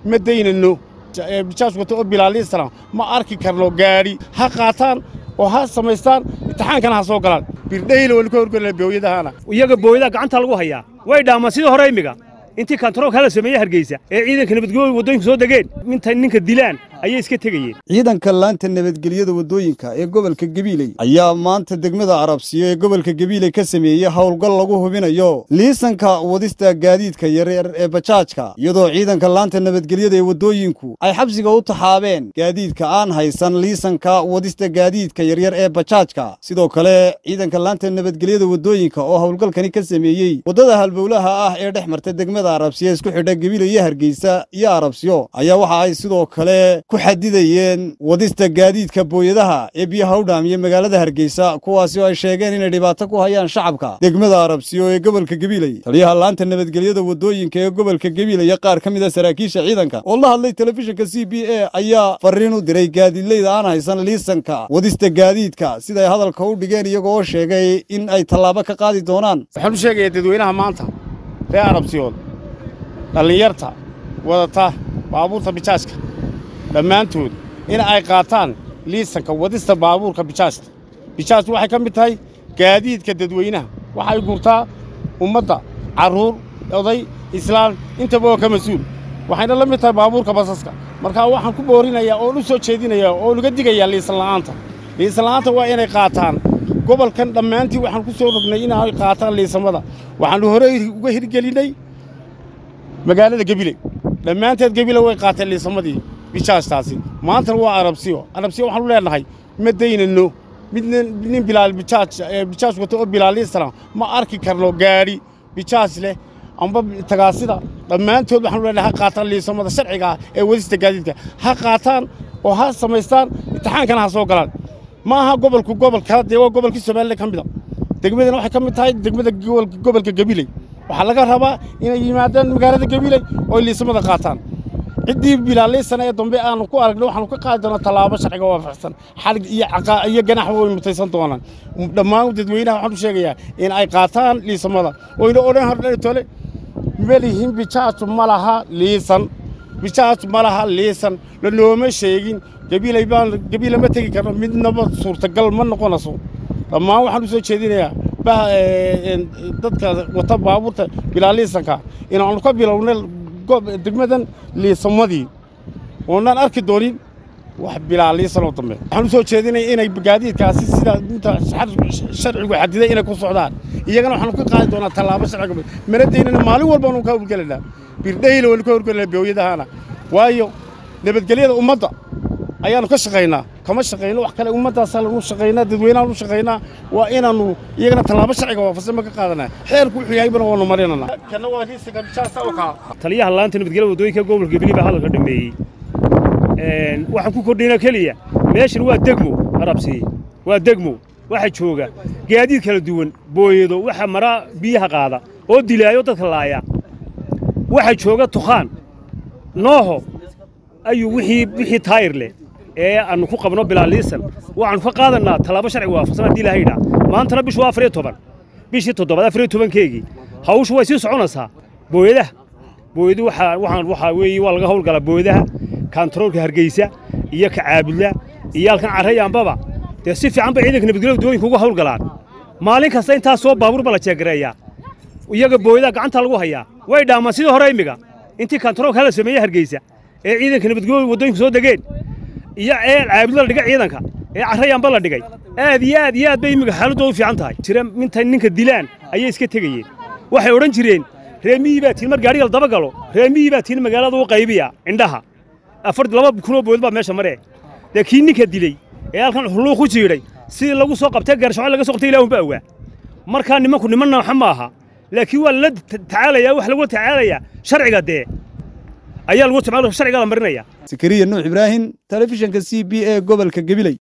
ma daynano bijaaj wata oo bilaaliisana ma arki karno gaadhi ha qaataan oo ha samaystaan imtixaankana ha soo galaan birdhayla waynu ka horgelina booyadahana iyaga booyadaha gacanta lagu hayaa way dhaamaan sidii hore imiga intii kantaroolka hala sameeye hargeysa ee ciidanka nabadgelyo waddooyinka soo degeen intay ninka dilaan ayay iska tegayeen ciidanka laanta nabadgelyada waddooyinka ee gobolka gabiiley ayaa maanta degmada arabsiyo ee gobolka gabiiley ka sameeyey howlgal lagu hubinayo liisanka wadista gaadiidka yaryar ee bajaajka iyadoo ciidanka laanta nabadgelyada ee waddooyinku ay xabsiga u taxaabeen gaadiidka aan haysan liisanka wadista gaadiidka yaryar ee bajaajka sidoo kale ciidanka laanta nabadgelyada waddooyinka oo howlgalkani ka sameeyey waddada halbowlaha ah ee dhex marta degmada arabsiyo isku xidha gabiiley iyo hargeysa iyo arabsiyo ayaa waxa ay sidoo kale ku xadidayeen wadista gaadiidka booyadaha ee biyaha u dhaamiya magaalada hargeysa kuwaasi oo ay sheegeen inay dhibaato ku hayaan shacabka degmada arabsiyo ee gobolka gabiiley taliyaha laanta nabadgelyada waddooyinka ee gobolka gabiiley iyo qaar ka mid a saraakiisha ciidanka oo la hadlay telefishinka c b a ayaa fariin u diray gaadiidleyda aan haysan liisanka wadista gaadiidka siday hadalka u dhigeen iyagoo sheegay in ay tallaabo ka qaadi doonaan waxaan u sheegayaa dadweynaha maanta reer arabsiyood dhallinyarta wadata baabuurta bijaajka dhammaantood in ay qaataan liisanka wadista baabuurka bijaajta bijaajtu waxay ka mid tahay gaadiidka dadweynaha waxay gurtaa ummadda carruur oday islaan intaba oo ka mas-uul waxayna la mid tahay baabuurka basaska markaa waxaan ku boorinayaa oon u soo jeedinayaa oon uga digayaa liisan la'aanta liisan la'aanta waa inay qaataan gobolkan dhammaantii waxaan ku soo rognay inay qaataan liisamada waxaannu horey uga hirgelinnay magaalada gabiley dhammaanteed gebile way qaateen liisamadii bijaajtaasi maantana waa arabsiyo arabsiyo waxaanu leenahay ma daynano mid nin bilaal bijaaj bijaaj wata oo bilaaliisana ma arki karno gaadhi bijaaj leh amba tagaasida dhammaantood waxaanu leenahay ha qaataan liisamada sharciga ah ee wadista gaadiidka ha qaataan oo ha samaystaan imtixaankana ha soo galaan ma aha gobolku gobol kala dee waa gobolkii somalilan ka mid a degmadana waxay ka mid tahay degmada gobolka gabiley waxaa laga rabaa inay yimaadaan magaalada gabiley oo liisamada qaataan ciddii bilaaliisana ee dambe aanu ku aragna waxaanu ka qaadi doonaa tallaabo sharciga waafaqsan xalig iyo iyo ganax way mutaysan doonaan dhammaan dadweynaha waxaan u sheegayaa in ay qaataan liisamada oyna odhan hordhan tole melihin bijaaju ma laha liisan bijaaju ma laha liisan lanooma sheegin gabiley baan gabiile ma tegi karno midnaba suurtagal ma noqonayso dhammaan waxaan u soo jeedinayaa dadka wata baabuurta bilaaliisanka inaanu ka bilownay degmadan liisamadii oonaan arki doonin wax bilaaliisanoo dambe waxaan u soo jeedinaya inay gaadiidkaasi sida inta sharcigu xadiday inay ku socdaan iyagana waxaanu ka qaadi doonaa tallaabo sharciga mana daynana maalin walbaanu ka howlgelanaa birdhayla waynu ka howlgelanaa booyadahana waayo nabadgelyada ummadda ayaannu ka shaqaynaa kama shaqayno wax kale ummaddaasa lagu shaqaynaa dadweynaha lu shaqaynaa waa inaannu iyagana tallaabo sharciga waafaqsan ma ka qaadanaa xeerku wuxuu yahay bana waanu marinanaa kana waa liisanka bijaasta oo kaa taliyaha laanta nabadgelyada waddooyinka gobolka gabiley baa hadalka dhameeyey waxaan ku kordhina keliya meeshan waa degmo arabsiye waa degmo waxa jooga gaadiid kala duwan booyado waxa mara biyaha qaada oo dilaayo dadka laaya waxa jooga tukhaan nooho ayuu wixii wixii taayir leh ee aanu ku qabno bilaaliisan waxaanu ka qaadanaa tallaabo sharciga waafaqsan haddii ilaahay dhaa maantana bishu waa afar iyo toban bishii toddobaad afar iyo tobankeegii hawshu way sii soconaysaa booyadaha booyadu waxaa waxaan waxaa weeye waa laga howlgalaa booyadaha kantaroolka hargeysa iyo ka caabudla iyo halkan carrayaanbaba dee si fiican bay ciidanka nabadgelyada waddooyinka uga howlgalaan maalin kasta intaas soo baabuur ba la jeegareeyaa iyaga booyadaha gacanta lagu hayaa way dhaamaan sidii hore imiga intii kantaroolka hala sameeye hargeysa ee ciidanka nabadgelyada waddooyinka soo degeen iyo ee caabudla la dhigay ciidanka ee carrayaanba la dhigay aad iyo aad iyo aad bay imiga xaaladoodu fiican tahay jira intay ninka dilaan ayay iska tegayeen waxay odhan jireen reemiyii baa tiin mar gaadhiga la daba galo reemiyii baa tiin magaalada u qaybiya indhaha afar laba kunoo bood baa meesha maree dee kii ninka diley ee halkan xulluuq ku jiidhay sidii lagu soo qabtay garshaco laga soo qabtay ilaahunba awaa markaa nimanku niman nooxa ma aha laakiin waa lala tacaalayaa wax lagula tacaalayaa sharciga dee ayaa lagu sharciga la marinaya sakariya nuux ibraahim telefishinka c b a gobolka gabiley